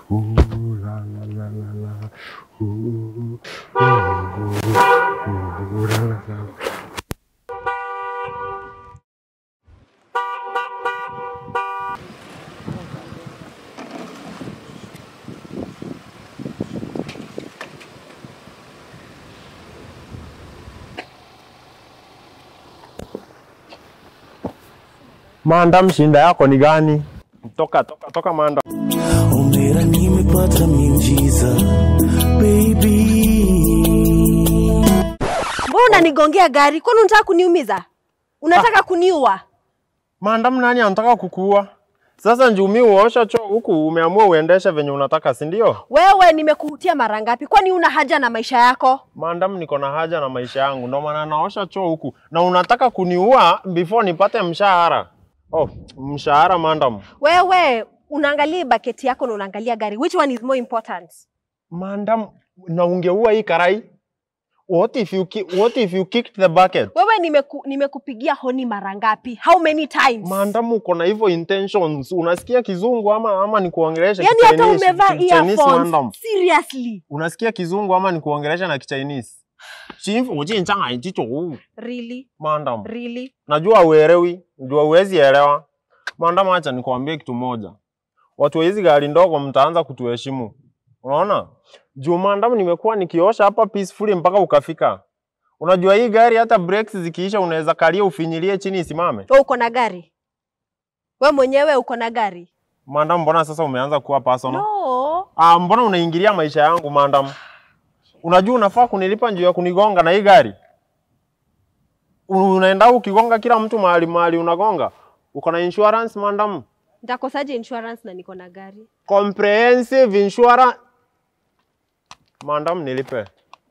Ooh, la la la la la. Ooh, ooh, ooh, la la la. Maandam, shinda yako ni gani? Toka toka toka Maandam. Omera nimepata miujiza baby Mbona unanigongea gari? Kwani unataka kuniumiza? Unataka kuniua? Maandam, nani anataka kukuua? Sasa njumi uosha choo huku umeamua uendeshe venye unataka, si ndio? Wewe nimekuhutia mara ngapi? Kwani una haja na maisha yako? Maandam, niko na haja na maisha yangu, ndio maana naosha choo huku, na unataka kuniua before nipate mshahara. Oh, mshahara Maandam. Wewe unaangalia baketi yako na unaangalia gari. Which one is more important? Maandam, na ungeua hii karai. What if you ki what if you kicked the bucket? Wewe nimeku, nimekupigia honi mara ngapi? How many times? Maandam, uko na hivyo intentions. Unasikia kizungu ama ama nikuongeleshe Yaani hata Kichinese? umevaa Chinese, earphones. Maandam. Seriously? Unasikia kizungu ama nikuongelesha na Kichinese? Chimfu ujinchanga jicho. Really? Maandam. Really? Najua uelewi, najua uwezi elewa. Maandam, acha nikwambie kitu moja. Watu wa hizi gari ndogo mtaanza kutuheshimu. Unaona? Juu maandam nimekuwa nikiosha hapa peacefully mpaka ukafika. Unajua hii gari hata brakes zikiisha unaweza kalia ufinyilie chini isimame. Wewe uko na gari? Wewe mwenyewe uko na gari? Maandam, mbona sasa umeanza kuwa personal? No. Ah, mbona unaingilia maisha yangu maandam? Unajua unafaa kunilipa njuu ya kunigonga na hii gari. Unaenda ukigonga kila mtu mahali mahali unagonga. Uko na insurance maandam? Nitakosaje insurance na niko na gari? Comprehensive insurance. Maandam, nilipe.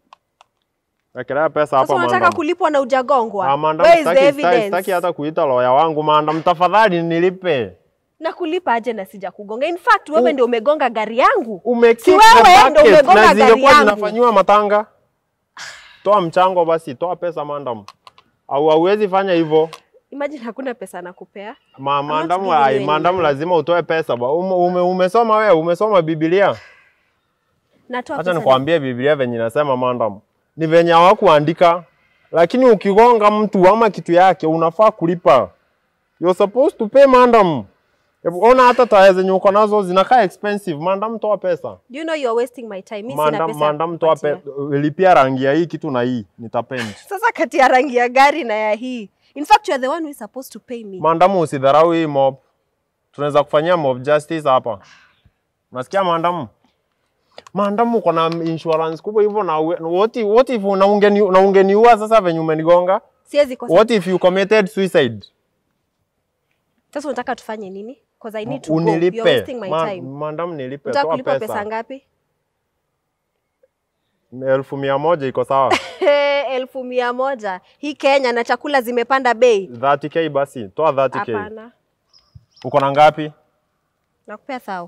Wekelea pesa hapa Sasa unataka maandam. kulipwa na ujagongwa? Ah, maandam, Where is the sitaki, sitaki, evidence? sitaki hata kuita lawyer wangu maandam. Tafadhali nilipe. na kulipa aje na sija kugonga? In fact wewe ndio umegonga gari yangu. Umekick Si the wewe ndo bucket umegonga na gari zingekuwa yangu. zinafanyiwa matanga. Toa mchango basi, toa pesa maandam. Au hauwezi fanya hivyo. Imagine hakuna pesa nakupea. Ma, not maandamu giving you ai, any maandamu money. lazima utoe pesa ba. Ume, ume, umesoma wewe, umesoma Biblia. Natoa Acha pesa. nikwambie Biblia venye inasema maandamu. Ni venye hawakuandika. Lakini ukigonga mtu ama kitu yake unafaa kulipa. You're supposed to pay maandamu. Hebu ona hata taya zenye uko nazo zinakaa expensive. Maandamu toa pesa. Do you know you are wasting my time? Mimi sina Maandamu pesa. ya maandamu toa kukupatia. pesa. Lipia rangi ya hii kitu na hii. Nitapendi. Sasa kati ya rangi ya gari na ya hii. In fact you are the one who is supposed to pay me. Maandamu usidharau hii mob. Tunaweza kufanyia mob justice hapa. Unasikia maandamu? Maandamu uko na insurance kubwa hivyo na uwe- what if, what if na ungeni na ungeniua sasa venye umenigonga? Siwezi kosa. What if you committed suicide? Sasa unataka tufanye nini? Because I need to go. You're Unilipe. wasting my Ma, time. maandamu nilipe Unataka toa kulipa pesa. pesa ngapi? Elfu mia moja iko sawa. elfu mia moja. Hii Kenya na chakula zimepanda bei. 30k basi. Toa 30k. Hapana. Uko na ngapi? Nakupea thao.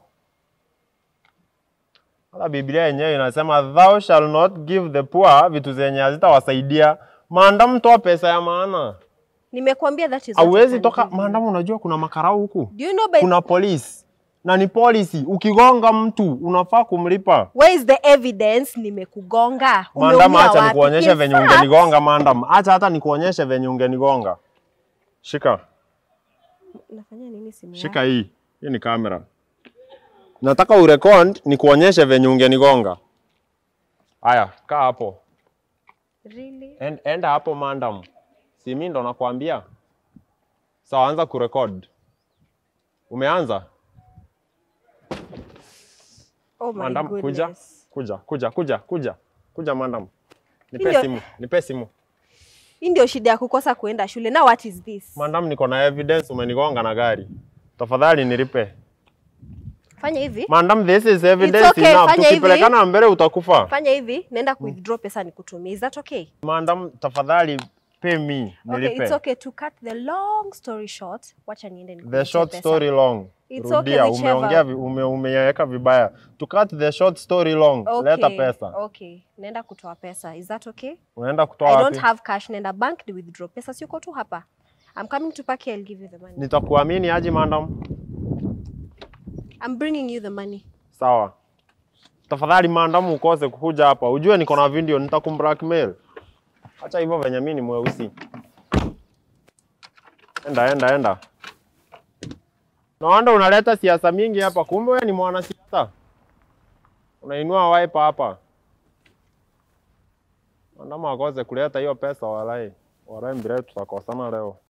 Hata Biblia yenyewe inasema thou shall not give the poor vitu zenye hazitawasaidia. Maandamu toa pesa ya maana. Nimekuambia that is what I Hauwezi can toka give you. maandamu, unajua kuna makarau huku. Do you know by Kuna polisi na ni policy. Ukigonga mtu unafaa kumlipa. where is the evidence nimekugonga? Maandamu, Umeumia acha wapi? nikuonyeshe In venye fact, ungenigonga maandamu. Acha hata nikuonyeshe venye ungenigonga. Shika, Nafanya nini simu shika hii. Hii ni kamera. Nataka urekod nikuonyeshe venye ungenigonga. Aya, kaa hapo. yako? Really? En- Enda hapo maandamu. Si mimi ndo nakwambia. Sawa, anza kurekod. Umeanza? Oh my Madam, kuja, goodness. kuja, kuja, kuja, kuja, kuja madam. Nipe Ndio. simu, nipe simu. Hii ndio shida ya kukosa kuenda shule. Now what is this? Madam, niko na evidence umenigonga na gari. Tafadhali nilipe. Fanya hivi. Madam, this is evidence okay, enough. fanya hivi. Tukipelekana mbele utakufa. Fanya hivi, naenda ku withdraw pesa nikutumie. Is that okay? Madam, tafadhali pay me, Okay, nilipe. it's okay to cut the long story short. Wacha niende The nikulipe short pesa. story long. It's okay, Rudia, whichever. umeongea vi- ume, umeweka vibaya. To cut the short story long, Okay. leta pesa. Okay. Naenda kutoa pesa. Is that okay? Unaenda kutoa I wapi? don't have cash. Naenda bank ni withdraw pesa. Si uko tu hapa. I'm coming to Paki. I'll give you the money. Nitakuamini aje madam? I'm bringing you the money. Sawa. Tafadhali maandamu ukose kukuja hapa. Ujue niko na video nitakumblackmail. Acha hivyo venye mimi ni mweusi. Enda enda enda. Naona unaleta siasa mingi hapa, kumbe wewe ni mwanasiasa. Unainua wiper hapa. Maandamo akose kuleta hiyo pesa walai. Walai mbele tutakosana leo.